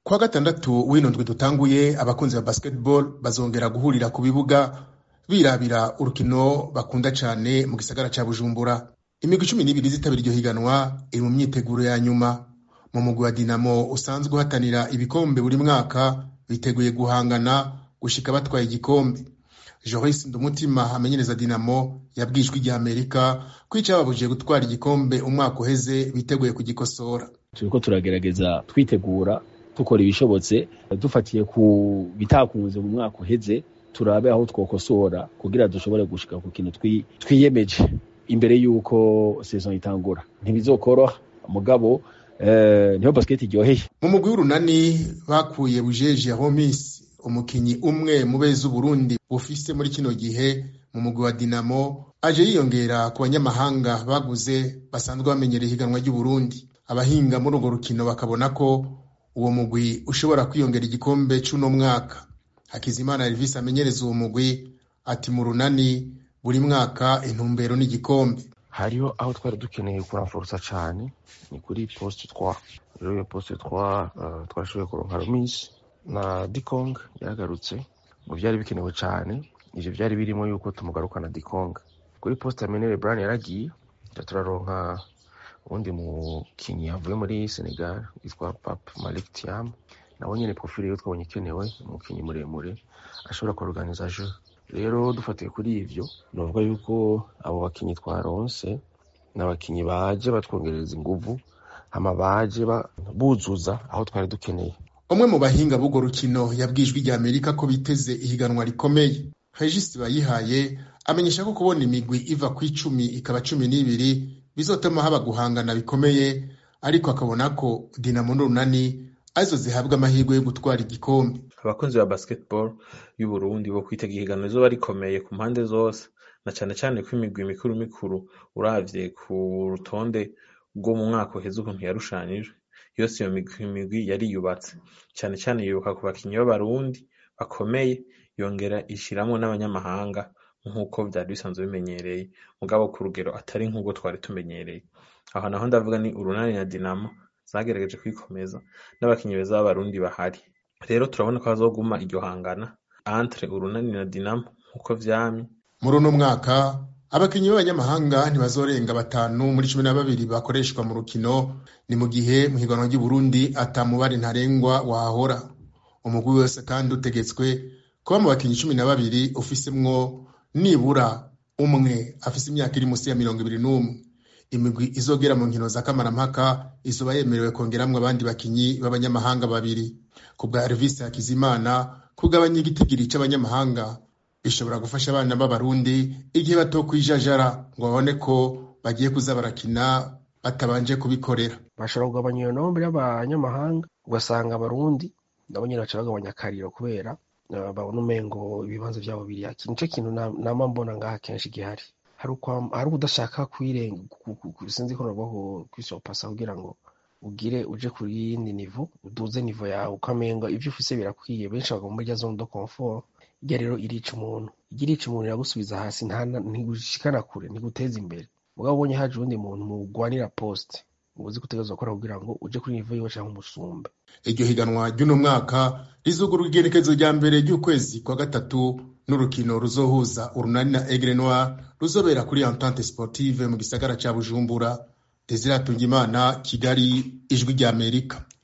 kwa gatandatu w'ino ndwi dutanguye abakunzi ba basketball bazongera guhurira ku bibuga birabira urukino bakunda cane mu gisagara ca bujumbura imigwi cumi n'ibiri zitabira iryo higanwa iri mu myiteguro ya nyuma mu mugwi wa dinamo usanzwe uhatanira ibikombe buri mwaka biteguye guhangana gushika batwaye igikombe joris ndumutima amenyereza dinamo yabwijwe rya amerika ko icababujije gutwara igikombe umwaka uheze biteguye kugikosora turiko turagerageza twitegura dukora ibishobotse dufatiye ku bitakunze mu mwaka uheze turabe aho twokosora kugira dushobore gushika ku kintu twiyemeje imbere y'uko saison itangura ntibizokoroha mugabo eh, niho basket iryoheye mu mugwi w'urunani bakuye bujeje homis umukinyi umwe mu beza Burundi bufise muri kino gihe mu mugwi wa dinamo aje yiyongera ku banyamahanga baguze basanzwe bamenyereye ihiganwa ry'uburundi abahinga muri urwo rukino bakabona ko uwo mugwi ushobora kwiyongera igikombe c'uno mwaka hakizimana elvis amenyereza uwo mugwi ati mu runani buri mwaka intumbero n'igikombe hariho aho twari dukeneye kuramforosa cane ni kuri poste 3 rero iyo poste 3 uh, twashoboye kuronka romis na dikong yaragarutse ngo vyari bikenewe cane ivyo vyari birimo yuko tumugarukana dikong kuri poste ya menere bran yaragiye turaronka uwundi mukinyi yavuye muri senegal yitwa pap malik tiam nawe nyene profile yo twabonye ikenewe umukinyi muremure ashobora kuorganiza jeu rero dufatiye kuri ivyo novuga yuko abo bakinyi twaronse n'abakinyi baje batwongereza inguvu hama baje buzuza aho twari dukeneye umwe mu bahinga b'urwo rukino yabwijwe rya amerika ko biteze ihiganwa rikomeye regis bayihaye amenyesha ko kubona imigwi iva ku icumi ikaba cumi n'ibiri bizotuma haba guhangana bikomeye ariko akabona ko dinamo n'urunani arizo zihabwa amahirwe yo gutwara igikombe abakunzi ba basketball y'uburundi bo kwitega ihiganwa rizoba rikomeye ku mpande zose na cane cane ko imigwi mikuru mikuru uravye ku rutonde rwo mu mwaka uheze ukuntu yarushanijwe yose iyo migwi yariyubatse cane cane yibuka ku bakinyi b'abarundi bakomeye yongera ishiramwo n'abanyamahanga nk'uko vyari bisanzwe bimenyereye mugabo ku rugero atari nk'ubwo twari tumenyereye aho naho ndavuga ni urunani na dinamo zagerageje kwikomeza n'abakinyi beza b'abarundi bahari rero turabona ko hazoguma iryo hangana entre urunani na dinamo nk'uko vyamye muri uno mwaka abakinyi b'abanyamahanga ntibazorenga batanu muri cumi na babiri bakoreshwa mu rukino ni mu gihe mu higanwa ry'uburundi ata mubare ntarengwa wahahora umugwi wose kandi utegetswe kuba mu bakinyi cumi na babiri ufisemwo nibura umwe afise imyaka iri musi ya mirongo ibiri n'umwe imigwi izogera mu nkino za kamarampaka izoba yemerewe kongeramwo abandi bakinyi b'abanyamahanga babiri ku bwa Elvis Hakizimana kugabanya igitigiri c'abanyamahanga bishobora gufasha abana b'abarundi igihe batokwijajara ngo babone ko bagiye kuza barakina batabanje kubikorera bashobora kugabanya iyo nombre y'abanyamahanga ugasanga abarundi nabo nyene baca bagabanya akariro kubera babona umengo ibibanza vyabo biri haki nico kintu nama mbona ngaha kenshi gihari hari udashaka kwirenga sinzi ko novuga kwisopasa kugira ngo ugire uje kuri yindi nivo uduze nivo yawe ukamenga ivyo ufise birakwiye benshi bagomba muri rya zone de confort irya rero irica umuntu irya irica umuntu iragusubiza hasi ntigushikana kure ntiguteza imbere mugabo ubonye haje uwundi muntu mugwanira poste uzi gutegerezwa gukora kugira ngo uje kuri nivo yiwe canke umusumbe iryo higanwa ry'uno mwaka rizugura igerekezo rya mbere ry'ukwezi kwa gatatu n'urukino ruzohuza urunani na Aigle Noir ruzobera kuri Entente Sportive mu gisagara ca Bujumbura Desire Tungimana Kigali ijwi rya Amerika